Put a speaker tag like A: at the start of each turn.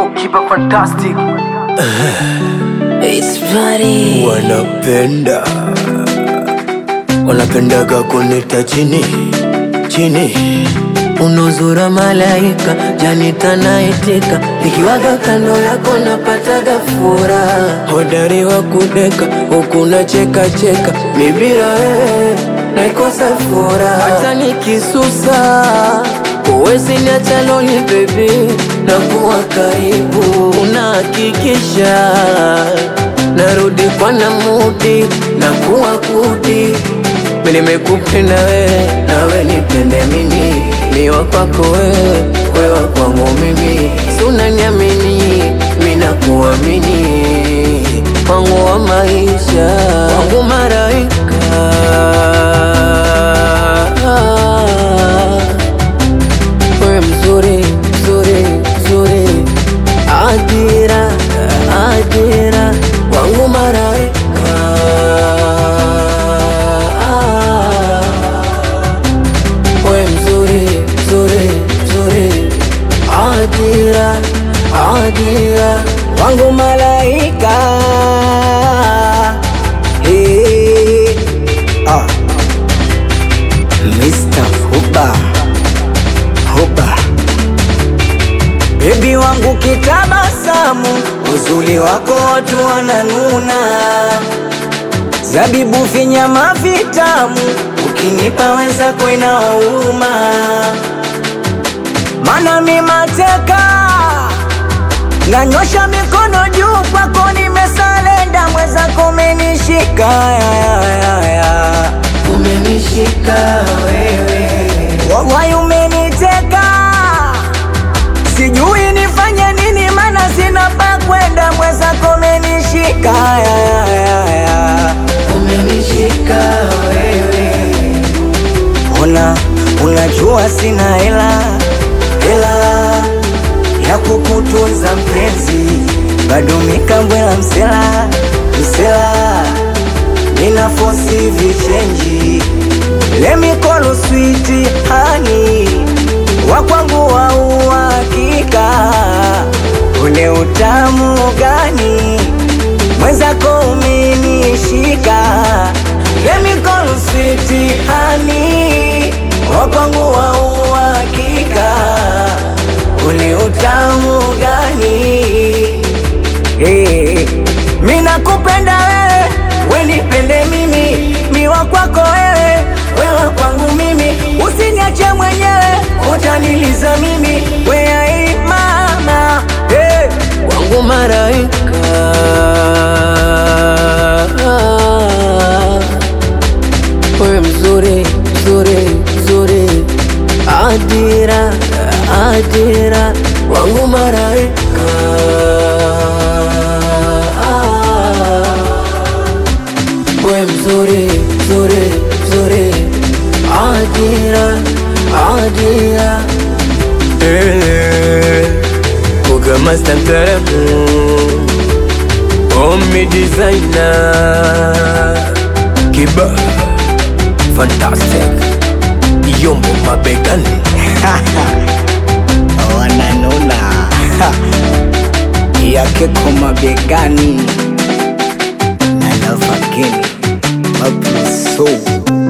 A: Kiba fantastic.
B: It's funny.
C: wanapenda wanapendaga kunita chini chini unuzura malaika janita naitika nikiwaga kando yako napataga furaha hodari wa kudeka huku nacheka cheka mibira wewe naikosa furaha hata nikisusa uwezi niacha loli bebi na kuwa karibu unahakikisha narudi kwa namudi na kuwa kudi mi nimekupenda wewe nawe nipende mimi miwa kwako wewe wewa kwangu mimi sunaniamini mi nakuamini wangu wa maisha wangu maraika wewe mzuri mzuri mzuri ajira ajira wangu maraika wewe mzuri mzuri mzuri ajira ajira
B: wangu malaika hey. ah. Mr. Huba Huba Bebi wangu kitabasamu, uzuri wako watu wananuna, zabibu vinyama vitamu, ukinipa weza kwena wauma, mana mi mateka nanyosha mikono juu kwako, nimesalenda mwenzako umenishika ya, ya, ya, ya.
C: umenishika wewe
B: Wallahi umeniteka, sijui nifanye nini, mana sina pa kwenda, mwenzako umenishika ya, ya, ya, ya.
C: umenishika wewe
B: Una, unajua sina hela hela ya kukutunza mpenzi, bado mikambwela msela msela, nina fosi vichenji lemikolo switi hani wa kwangu wa uhakika, ule utamu gani mwenzako umenishika lemikolo switi hani wa kwangu wa uhakika, ule utamu gani hey. Mi nakupenda wewe, we nipende mimi, miwa kwako wewe, wewe kwangu mimi, usiniache mwenyewe, utaniliza mimi, we ai mama hey.
C: wangu maraika wewe mzuri mzuri mzuri adira adira wangu maraika wewe mzuri mzuri mzuri adira adira Kuga master mtaalamu Omi designer Kiba Fantastic Yombo mabegani
B: wananuna yake kwa mabegani na love again mabuso